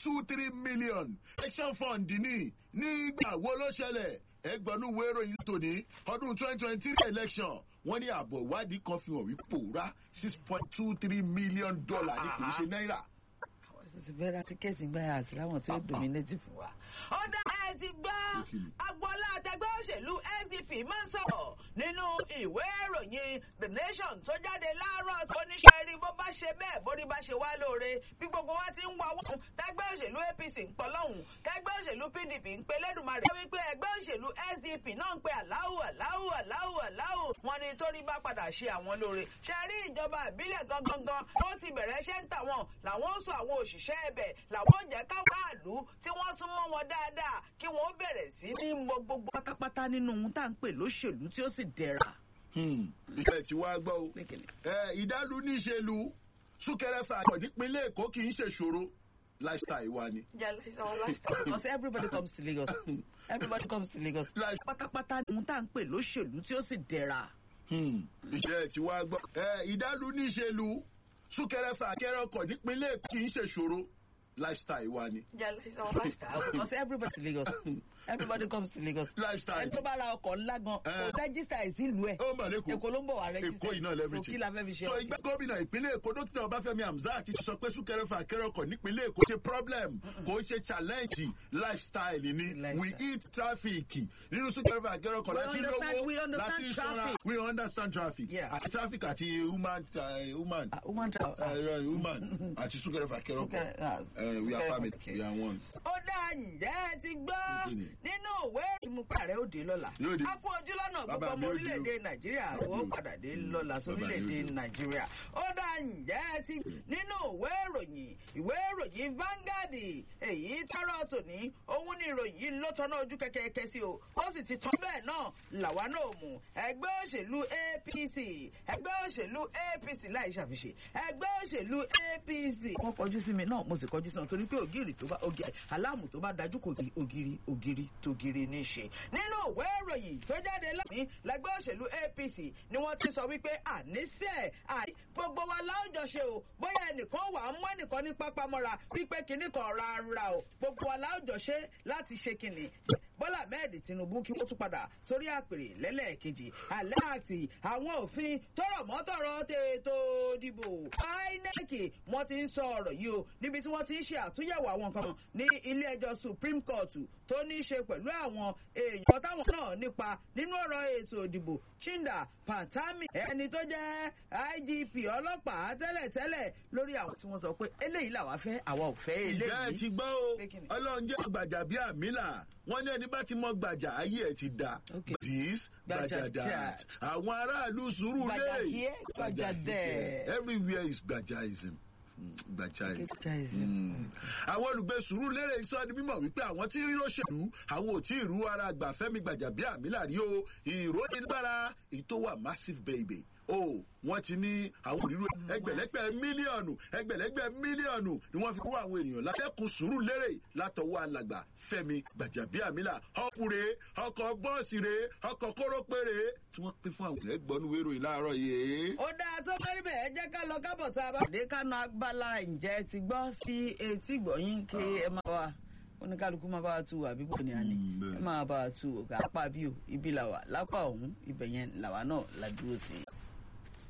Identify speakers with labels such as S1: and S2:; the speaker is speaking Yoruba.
S1: two three million election fund ní nígbà wo ló ṣẹlẹ̀ ẹgbẹ̀rún wo ìròyìn tòní ọdún twenty twenty three election wọ́n ní àbọ̀ ìwádìí kan fi hàn wípé pòórá six point two three million dollar ní kì í ṣe náírà.
S2: àwọn sì ti fẹ́ ra tíkẹ́ẹ̀tì gbá àti láwọn tí ó dominate fún wa.
S3: ó dá ẹ ti gbọ́ agboola àtẹgbẹ́ òṣèlú sdp máa ń sọ̀rọ̀ nínú ìwé ìròyìn the nation tó jáde láàárọ̀ tó níṣẹ́ rí bó bá ṣe bẹ́ẹ̀ bórí bá ṣe wá lóore bí gbogbo wa ti ń wá wọ́n tẹgbẹ́ òṣèlú apc ń pọ̀ lọ́hùn tẹgbẹ́ òṣèlú pdp ń pe lẹ́dùnmarè wípé ẹgbẹ́ òṣèlú sdp náà ń pe aláwù aláwù aláwù aláwù wọn ni torí bá padà ṣe àwọn lóore ṣe rí ìjọba ìbílẹ̀ gangan tó ti bẹ̀rẹ̀ ṣẹ́ ń tà wọ́n làwọn ó sọ àwọn òṣìṣẹ́ ẹbẹ̀ làwọn ó jẹ́ káwọn àlù tí wọ́n sún mọ́ wọn dáadáa kí wọ́n bẹ̀rẹ̀ sí ní mọ gbogbo
S2: pátápátá nínú ohun tá à ń pè lóṣèlú tí ó sì dẹ̀ra.
S1: ìfẹ́ tí wàá gbọ́ o ìdálù níṣèlú súnkẹrẹ fàkọ̀ nípínlẹ̀ èkó kì í ṣèṣòro lifestyle wa ni.
S2: because everybody comes to lagos everybody comes to lagos pátápátá ohun tá à ń pè lóṣèlú tí ó sì dẹ̀ra.
S1: ìjẹ́ tí wàá gbọ́ ìdálù níṣèlú súnkẹrẹ fàkẹrẹ ọkọ̀ nípínlẹ̀ èkó kì í ṣèṣòro lifestyle wa ni.
S2: because everybody to lagos everybody comes to lagos.
S1: lifestyle.
S2: ẹni tó bá ra ọkọ̀ ńlá gan kò rẹ́gísítà ìsìlú ẹ̀.
S1: ó mà lẹ́kọ̀ọ́
S2: èkó ló ń bọ̀ wá rẹ́gísítà
S1: èkó yìí náà lẹ́fìtì.
S2: kí la fẹ́ fi ṣe.
S1: so ìgbà gómìnà ìpínlẹ̀ èkó dókítà ọbáfẹ́mi hamzat ti sọ pé súnkẹrẹ fàkẹrẹ ọkọ̀ nípínlẹ̀ èkó ṣe problem kò ń ṣe challenge lifestyle ni we eat traffic nínú súnkẹrẹ fàkẹrẹ ọkọ̀ láti lówó láti ṣọ́ra we understand traffic àti traffic àti human human human àti súnkẹrẹ fàkẹrẹ ọkọ̀ we are family we are one.
S3: ó dá ǹjẹ́ ẹ ti gbọ́ nínú òwe ìmúpa rẹ̀ ó dé lọ́la. a kú ojú lọ́nà gbogbo ọmọ orílẹ̀-èdè nàìjíríà ó padà dé lọ́la sórílẹ̀-èdè nàìjíríà. ó dá ǹjẹ́ ẹ ti nínú ìwé ìròyìn ìwé ìròyìn Vanguard èyí tọrọ tòní òun ni ìròyìn yìí ló tọ́nà ojú kẹ́kẹ́kẹ́ sí o ó sì ti tán bẹ́ẹ̀ náà làwa náà mú ẹgbẹ́ òṣèlú APC ẹgbẹ́ òṣèlú APC láì ṣàfihàn ẹgbẹ́ òṣèlú APC.
S2: wọ́n kọjú sí mi náà mo sì kọjú sí wọn torí pé ògiri tó bá aláàmù tó bá dájú kò ní ògiri ògiri tògiri ní í ṣe. nínú ìwé ìròyìn tó jáde láti lẹ́gbẹ́ òṣèlú APC ni wọ́n ti sọ wípé àníṣe àní gbogbo wa láwùjọ ṣe o bóyá ẹnìkan wà á mú ẹnìkan ní pápámọ́ra wípé kinní kan rárá o gbogbo wa láwùjọ ṣe láti ṣe kinní bọ́lá ahmed tinubu kí wọ́n tún padà sórí àpèrè lẹ́lẹ́ẹ̀kejì alẹ́ àti àwọn òfin tọrọ mọ́tọ̀rọ̀ tètò ìdìbò inec wọ́n ti ń sọ ọ̀rọ̀ yìí o níbi tí wọ́n ti ń ṣe àtúnyẹ̀wò àwọn nǹkan ní ilé ẹjọ́ supreme court tó ní í ṣe pẹ̀lú àwọn èèyàn táwọn náà nípa nínú ọ̀rọ̀ ètò ìdìbò chinda pantami ẹni tó jẹ́ igp ọlọ́pàá tẹ́lẹ̀tẹ́lẹ̀ lórí àwọn tí wọ́n sọ pé eléyìí làwa fẹ́ àwa ò fẹ́ eléyìí.
S1: ìjẹ́ ẹ ti gbọ́ o ọlọ́run jẹ́ gbàjà bíi àmìlà wọ́n ní ẹni bá ti mọ gbàjà ayé ẹ̀ ti da this gbàjà that àwọn aráàlú sùúrù lè
S2: gbàjà dẹ̀
S1: everywhere is gbajaism gbajaism. àwọn olùgbé sùúrù lérè sọ ní mímọ̀ wípé àwọn tí rí lóṣèlú àwọn ò tí ì rú ara gbàfẹ́mi gbàjà bíi àmìlà rí o ìrónigbára èyí tó wà massive baby o wọ́n ti ní àwọn òrírò ẹgbẹ̀lẹ́gbẹ̀ mílíọ̀nù ẹgbẹ̀lẹ́gbẹ̀ mílíọ̀nù ni wọ́n fi kó àwọn ènìyàn látẹkùn sùúrù lérè látọwọ́ alàgbà Fẹ́mi Gbàjàbíàmílà ọkùnrin ọkọ̀ bọ́ọ̀sì rè ọkọ̀ kórópèrè tí wọ́n pín fún àwọn ẹgbọnú wérò ìlàárọ̀ yìí.
S3: ó dáa tó fẹ́rí bẹ́ẹ̀ jẹ́ ká lọ kábọ̀ tá a bá.
S2: dé kánú agbára ǹjẹ́ ti gbọ́ sí etí gbọ̀yìn kí ẹ máa wà oníkálukú máa bá wa tu àbí bò ní àná ẹ máa bá wa tu òkè apá bí o ibi làwà lápá ọ̀hún ibẹ̀ yẹn làwa náà la dúró sí i.